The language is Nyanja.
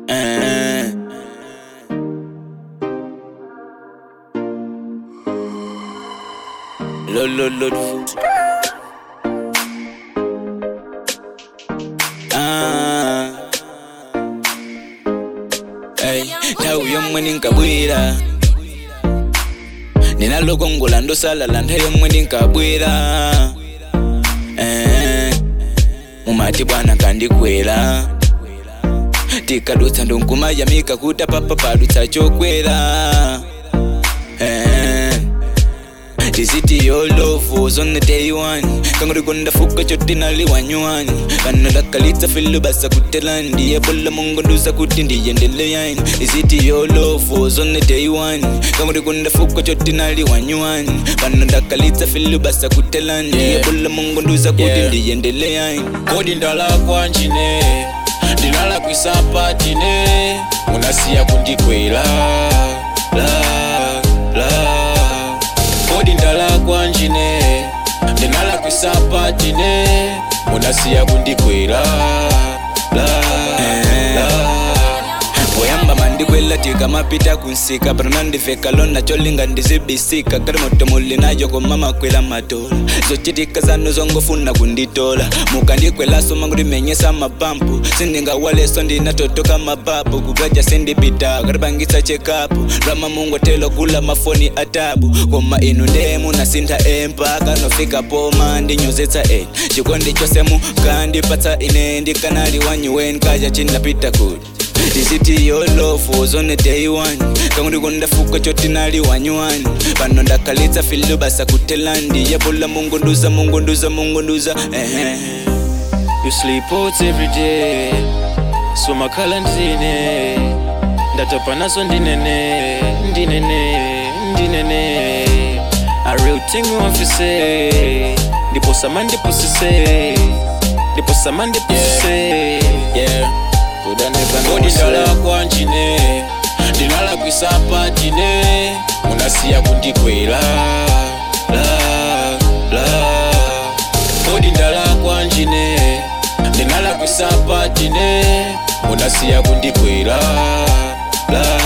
Eh. Lo lo lo. Ah. Hey, nthawi yomwe ndinkabwera ndinalokongola ndosalala nthawi yomwe ndinkabwera eh, mumati bwana kandikwera tikadutsa ndonkumayamika kuti papa padutsa chokwera eh, tiziti yolofu zonne day one kangorikonda fuka choti naliwanywani pano dakalitsa filu basa kutela ndiye bola mongonduza kuti ndiyendeleyani tiziti yolofu zonne day one kangorikonda fuka choti naliwanywani pano dakalitsa filu basa kutela ndiye Yeah. bola mongonduza kuti Yeah. ndiyendeleyani kodi ndalakwa njine ndinalakwisapatine munasiya kundikwela la la kodi ndalakwa njine ndinalakwisapatine munasiya kundikwela la la poyamba mandikwela tikamapita kunsika panonandiveka lona cholinga ndizibisika kali moto muli nayo koma makwela matola zochitika zanu zongofuna kunditola mukandikwelaso mangulimenyesa mapampu sindingawaleso ndinatotoka mapapu kukaja sindipita katipangisa chekapu lwama mungotelo kula mafoni atabu koma inu ndemu nasintha empaka nofika poma ndinyozetsa eni chikondi chose mukandipatsa ine ndikanali wanyuweni kaja chinapita kuti tiziti yolofu zone day one kangu ndikundafuka choti nali wanywani pano ndakalitsa filu basa kutelandi yebola mungunduza mungunduza mungunduza ehe You sleep out every day So makhala ndine Ndatopa nazo ndinene Ndinene Ndinene A real thing we want to say Ndipo sama ndipo sise Ndipo sama ndipo sise yeah Could I never know Kodi say- ndalakwa njine Ndinalakwisapatine Munasiya kundikwela La la Kodi ndalakwa njine Ndinalakwisapatine Munasiya kundikwela La